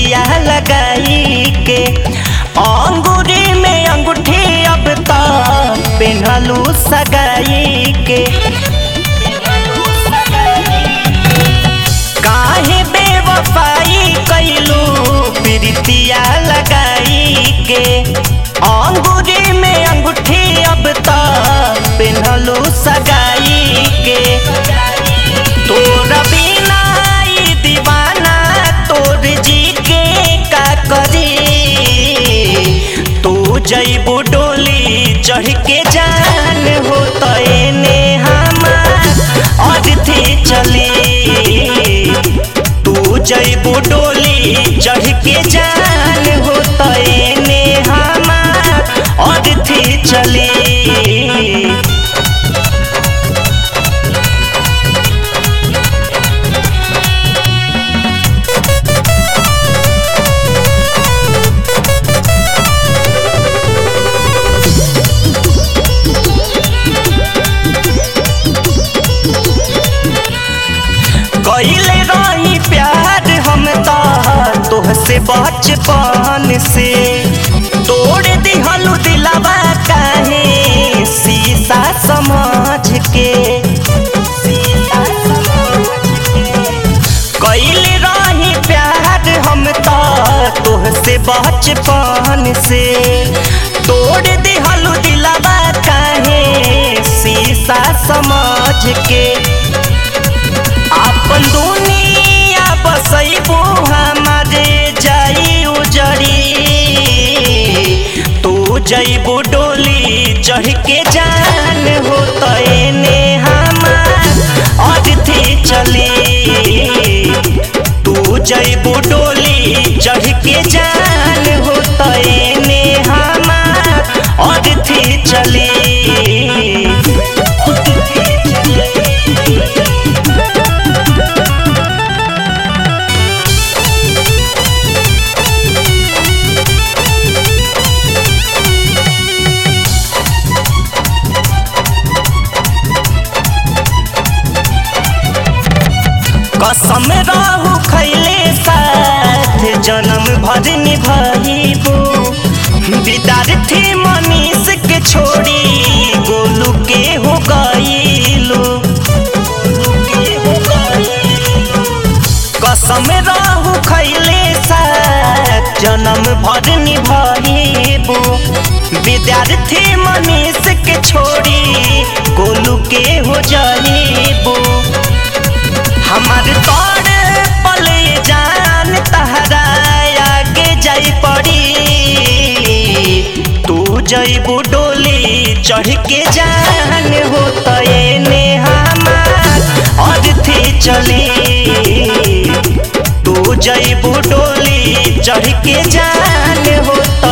प्रीतिया लगाई के अंगूरी में अंगूठी अब तो पेन्हलू सगाई के काहे बेवफाई कैलू प्रीतिया लगाई के अंगूरी में अंगूठी अब तो पेन्हलू सगाई के तोर बिना ई दीवाना तोर जी के का करी तू जैबू डोली चढ़ के जान हो तो एने हमार अर्थी चली तू जैबू डोली चढ़ के जान हो तो एने हमार अर्थी चली कैले रही प्यार हम तो तोहसे बचपन से तोड़ दिहलू दिलावा काहे शीशा समझ के कैले रही प्यार हम तो तोहसे बचपन से तोड़ दिहलू दिलावा काहे शीशा समझ के अपन दुनिया बसैबू हमारे जाई उजड़ी तू जैबू डोली चढ़ के जान हो तो एने हमार अर्थी चली तू जैबू डोली चढ़ के जान हो तो एने हमार अर्थी चली कसम रहू खैले साथ जन्म भर निभाइबू विद्यार्थी मनीष के छोड़ी गोलू के हो गईलू कसम रहू खैले साथ जन्म भर निभाइबू विद्यार्थी मनीष के छोड़ी गोलू के हो जाइबू हमार तोड़ पले जान तहरा आगे जाई पड़ी तू जैबू डोली चढ़ के जान हो तो एने हमार अर्थी चली तू जैबू डोली चढ़ के जान हो तो